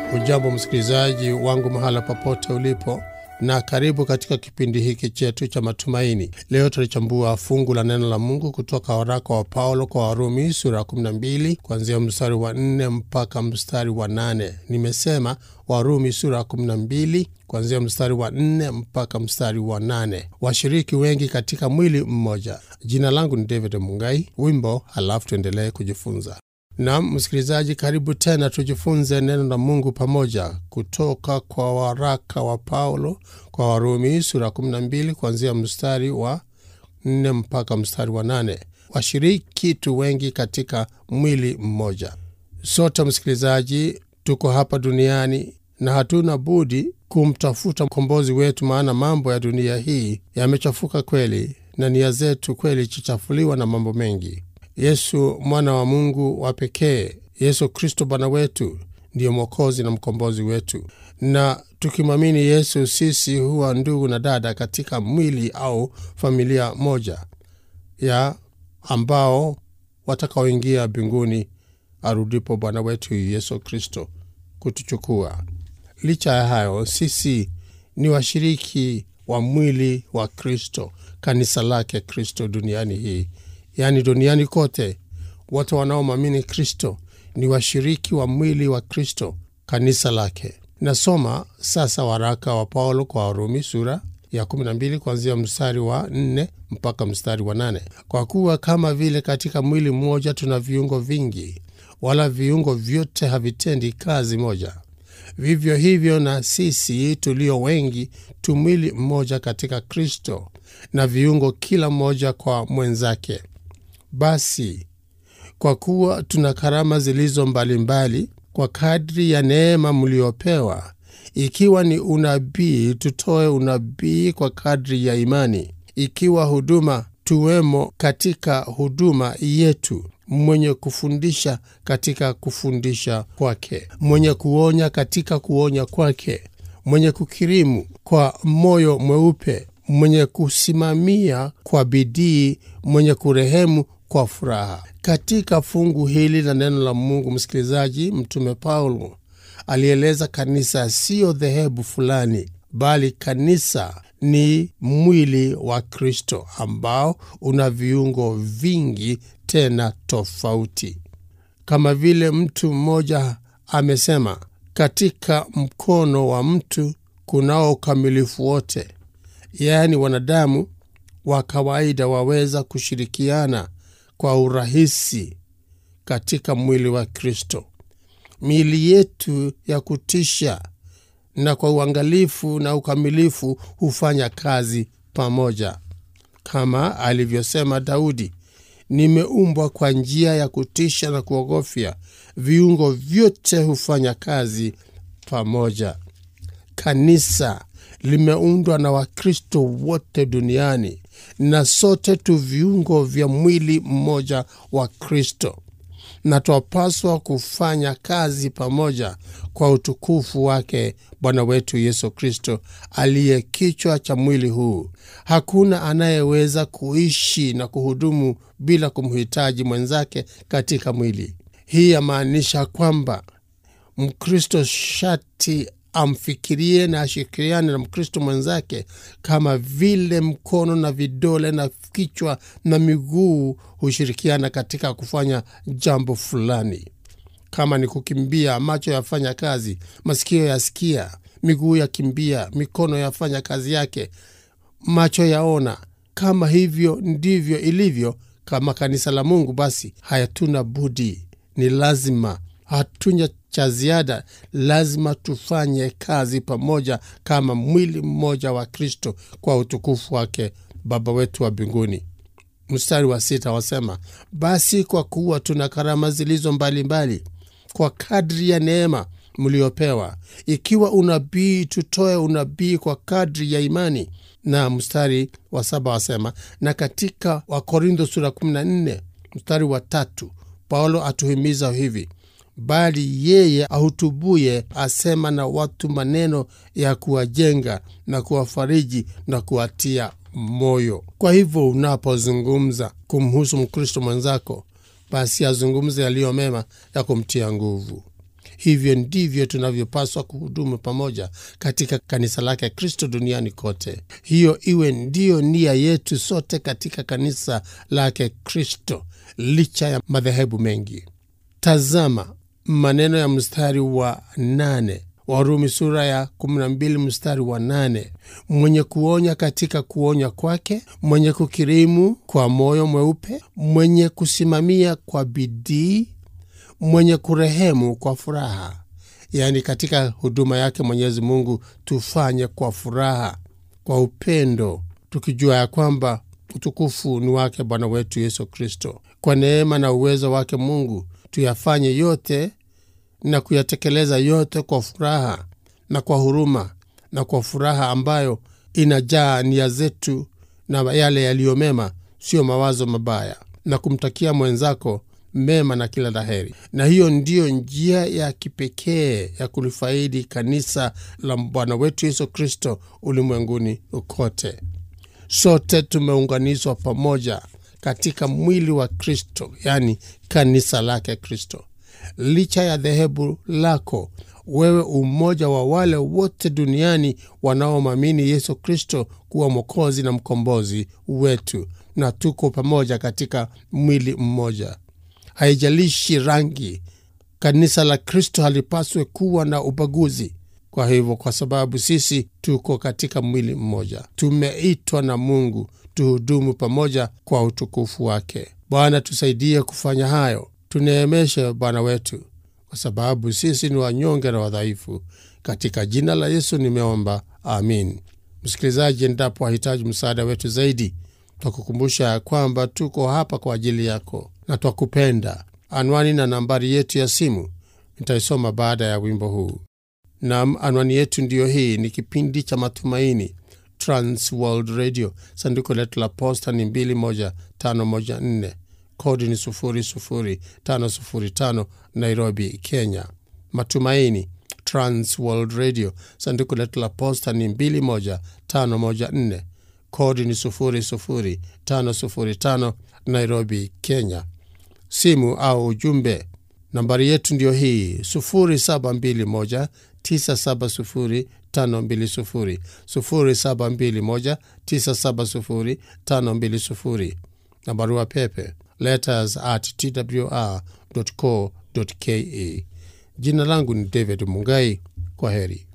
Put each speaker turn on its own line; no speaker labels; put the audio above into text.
Hujambo msikilizaji wangu mahala popote ulipo, na karibu katika kipindi hiki chetu cha matumaini. Leo tutalichambua fungu la neno la Mungu kutoka waraka wa Paulo kwa Warumi sura ya 12 kuanzia mstari wa 4 mpaka mstari wa 8. Nimesema Warumi sura ya 12 kuanzia mstari wa 4 mpaka mstari wa 8. Washiriki wengi katika mwili mmoja. Jina langu ni David Mungai. Wimbo halafu tuendelee kujifunza. Nam msikilizaji, karibu tena tujifunze neno la Mungu pamoja kutoka kwa waraka wa Paulo kwa Warumi sura 12 kuanzia mstari wa 4 mpaka mstari wa 8. Washiriki tu wengi katika mwili mmoja. Sote msikilizaji, tuko hapa duniani na hatuna budi kumtafuta mkombozi wetu, maana mambo ya dunia hii yamechafuka kweli, na nia zetu kweli chichafuliwa na mambo mengi. Yesu mwana wa Mungu wa pekee, Yesu Kristo Bwana wetu ndiyo Mwokozi na mkombozi wetu, na tukimwamini Yesu sisi huwa ndugu na dada katika mwili au familia moja ya ambao watakaoingia mbinguni arudipo Bwana wetu Yesu Kristo kutuchukua. Licha ya hayo, sisi ni washiriki wa mwili wa Kristo, kanisa lake Kristo duniani hii yaani duniani kote, wote wanaomwamini Kristo ni washiriki wa mwili wa Kristo, kanisa lake. Nasoma sasa waraka wa Paulo kwa Warumi sura ya 12 kuanzia mstari wa 4 mpaka mstari wa 8. Kwa kuwa kama vile katika mwili mmoja tuna viungo vingi, wala viungo vyote havitendi kazi moja, vivyo hivyo na sisi tulio wengi tu mwili mmoja katika Kristo, na viungo kila mmoja kwa mwenzake. Basi kwa kuwa tuna karama zilizo mbalimbali mbali, kwa kadri ya neema mliopewa, ikiwa ni unabii, tutoe unabii kwa kadri ya imani; ikiwa huduma, tuwemo katika huduma yetu; mwenye kufundisha katika kufundisha kwake; mwenye kuonya katika kuonya kwake; mwenye kukirimu kwa moyo mweupe; mwenye kusimamia kwa bidii; mwenye kurehemu kwa furaha. Katika fungu hili la neno la Mungu, msikilizaji, Mtume Paulo alieleza kanisa siyo dhehebu fulani, bali kanisa ni mwili wa Kristo ambao una viungo vingi tena tofauti. Kama vile mtu mmoja amesema, katika mkono wa mtu kunao ukamilifu wote, yaani wanadamu wa kawaida waweza kushirikiana kwa urahisi katika mwili wa Kristo. Miili yetu ya kutisha na kwa uangalifu na ukamilifu hufanya kazi pamoja, kama alivyosema Daudi, nimeumbwa kwa njia ya kutisha na kuogofya, viungo vyote hufanya kazi pamoja. Kanisa limeundwa na Wakristo wote duniani na sote tu viungo vya mwili mmoja wa Kristo, na twapaswa kufanya kazi pamoja kwa utukufu wake Bwana wetu Yesu Kristo, aliye kichwa cha mwili huu. Hakuna anayeweza kuishi na kuhudumu bila kumhitaji mwenzake katika mwili. Hii yamaanisha kwamba Mkristo shati amfikirie na ashirikiane na Mkristo mwenzake kama vile mkono na vidole na kichwa na miguu hushirikiana katika kufanya jambo fulani. Kama ni kukimbia, macho yafanya kazi, masikio yasikia, miguu yakimbia, mikono yafanya kazi yake, macho yaona. Kama hivyo ndivyo ilivyo kama kanisa la Mungu, basi hayatuna budi, ni lazima, hatunya cha ziada, lazima tufanye kazi pamoja kama mwili mmoja wa Kristo kwa utukufu wake Baba wetu wa mbinguni. Mstari wa sita wasema, basi kwa kuwa tuna karama zilizo mbalimbali mbali, kwa kadri ya neema mliopewa, ikiwa unabii, tutoe unabii kwa kadri ya imani. Na mstari wa saba wasema, na katika Wakorintho sura 14 mstari wa tatu Paulo atuhimiza hivi bali yeye ahutubuye asema na watu maneno ya kuwajenga na kuwafariji na kuwatia moyo. Kwa hivyo unapozungumza kumhusu Mkristo mwenzako, basi azungumze yaliyo mema ya kumtia nguvu. hivyo ndivyo tunavyopaswa kuhudumu pamoja katika kanisa lake Kristo duniani kote. Hiyo iwe ndiyo nia yetu sote katika kanisa lake Kristo, licha ya madhehebu mengi. Tazama maneno ya mstari wa nane Warumi sura ya 12 mstari wa nane mwenye kuonya katika kuonya kwake, mwenye kukirimu kwa moyo mweupe, mwenye kusimamia kwa bidii, mwenye kurehemu kwa furaha. Yaani, katika huduma yake Mwenyezi Mungu tufanye kwa furaha, kwa upendo, tukijua ya kwamba utukufu ni wake Bwana wetu Yesu Kristo. Kwa neema na uwezo wake Mungu tuyafanye yote na kuyatekeleza yote kwa furaha na kwa huruma na kwa furaha ambayo inajaa nia zetu na yale yaliyo mema, sio mawazo mabaya, na kumtakia mwenzako mema na kila laheri. Na hiyo ndiyo njia ya kipekee ya kulifaidi kanisa la Bwana wetu Yesu Kristo ulimwenguni kote. Sote tumeunganishwa pamoja katika mwili wa Kristo, yaani kanisa lake Kristo. Licha ya dhehebu lako, wewe umoja wa wale wote duniani wanaomwamini Yesu Kristo kuwa Mwokozi na mkombozi wetu, na tuko pamoja katika mwili mmoja. Haijalishi rangi, kanisa la Kristo halipaswe kuwa na ubaguzi. Kwa hivyo, kwa sababu sisi tuko katika mwili mmoja, tumeitwa na Mungu tuhudumu pamoja kwa utukufu wake. Bwana, tusaidie kufanya hayo. Tuneemeshe Bwana wetu, kwa sababu sisi ni wanyonge na wadhaifu. Katika jina la Yesu nimeomba, amin. Msikilizaji, endapo wahitaji msaada wetu zaidi, twakukumbusha ya kwamba tuko hapa kwa ajili yako na twakupenda. Anwani na nambari yetu ya simu nitaisoma baada ya wimbo huu. Nam, anwani yetu ndiyo hii. Ni kipindi cha Matumaini, Trans World Radio. Sanduku letu la posta ni 21514 kodi ni 00505 Nairobi, Kenya. Matumaini, Trans World Radio. Sanduku letu la posta ni 21514 kodi ni 00505 Nairobi, Kenya. Simu au ujumbe, nambari yetu ndiyo hii 0721 970 520 0721 970 520 na barua pepe letters at twr co ke. Jina langu ni David Mungai. Kwa heri.